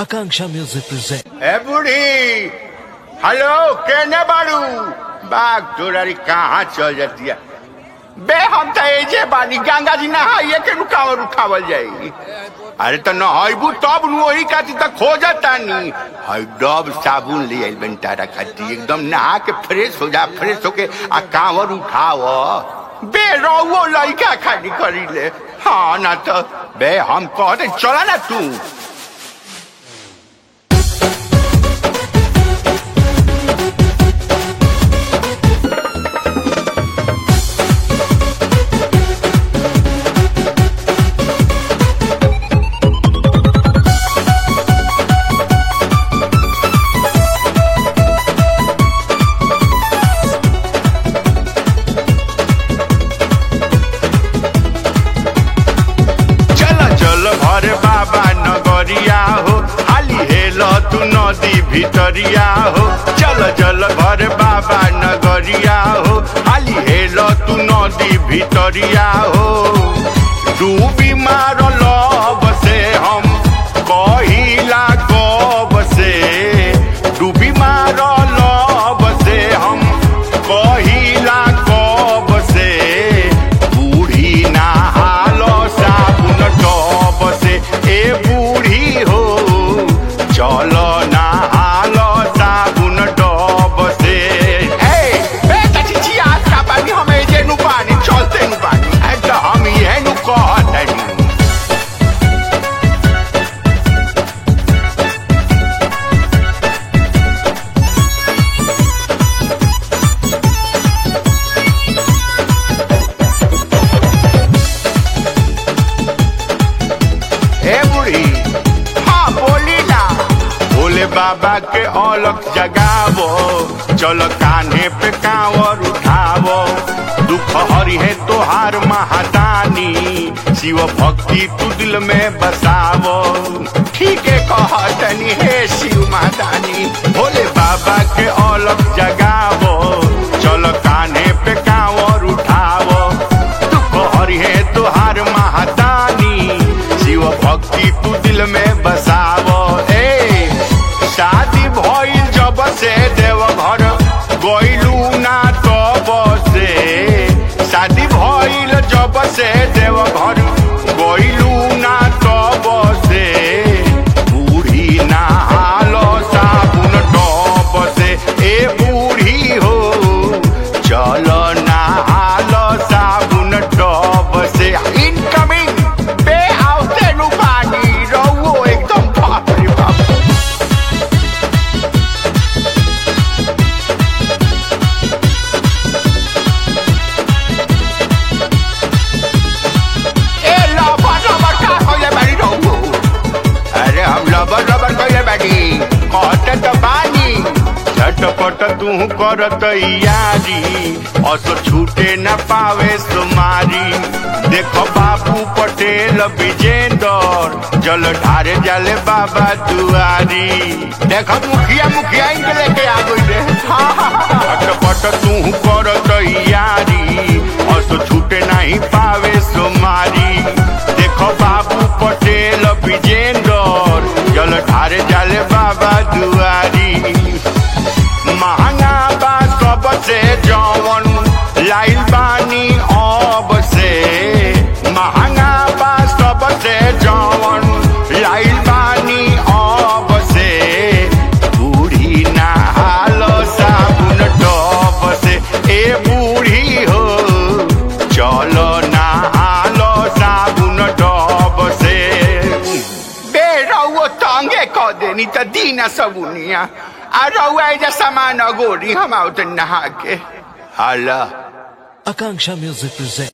Akanksha Music presents. ए बूढ़ी hello केने बाड़ू बाग तोरारी कहाँ चल जाती है बे हम तो एजे बानी गंगा जी नहाइए के रुकावल रुकावल जाई अरे तो नहाइबू तब नु वही खाती तो खोजता नी हई डब साबुन ले आइल बन तारा खाती एकदम नहा के फ्रेश हो जा फ्रेश होके आ कांवर उठाव बे रहुओ लइका खाली करी ले हाँ ना तो बे हम कहते चला ना तू चल चल भर बाबा नगरिया हो हाली हेल तू नदी भितरिया हो चल चल भर बाबा नगरिया हो हाली हेल तू नदी भितरिया हो डूबी मारल बसे हम कहिला कब से डूबी मारल बसे हम कहिला कब से बूढ़ी नहालो साबुन टब से ए बूढ़ी हो चलो नहालो साबुन टब से ए बे चाची आज का पानी हमें जे नु पानी चलते नु पानी ए तो हम ये नु कहत हनी ए बुढ़ी हाँ बोली ना भोले बाबा के औलख जगावो चलो कान्हे पे कांवर उठावो दुख हरि है तोहार महादानी शिव भक्ति तू दिल में बसावो ठीक है कहतनी हे शिव महादानी भोले बाबा के औलख जगावो चलो कान्हे पे कांवर उठावो दुख हरि है तोहार महादानी शिव भक्ति तू दिल में बसावो ए शादी भइल जब से देवघर गइलू ना तब से शादी भइल जब से देवघर गइलू ना तब से बूढ़ी नहालो साबुन टब से ए बूढ़ी हो चलो नहालो साबुन टब से इनकमिंग बे आवते नु पानी रहुओ एकदम बाप रे बाप ए लबर लबर का कइले बानी रहुओ अरे हम लबर लबर कइले बानी कहते तो बानी झटपट तू करत यारी असो छूटे न पावे सुमारी देखो बाबू पटेल विजेंदर जल ढारे जाले बाबा दुआरी देखो मुखिया मुखिया इनके लेके आ गई रे झटपट तू करत यारी असो छूटे नहीं पावे सुमारी देखो बाबू पटेल विजेंदर जल ढारे जाले बाबा दुआरी महंगा बा सबसे जवन लाइल बानी अब से महंगा बा सबसे जवन लाइल बानी अब से बूढ़ी नहालो साबुन टब से ए बूढ़ी हो चलो नहालो साबुन टब से बे रहुओ तंगे क देनी त दीना सबुनिया आ रहुआ एजा सामान अगोरी हम आउत नहा के हाला Akanksha Music presents.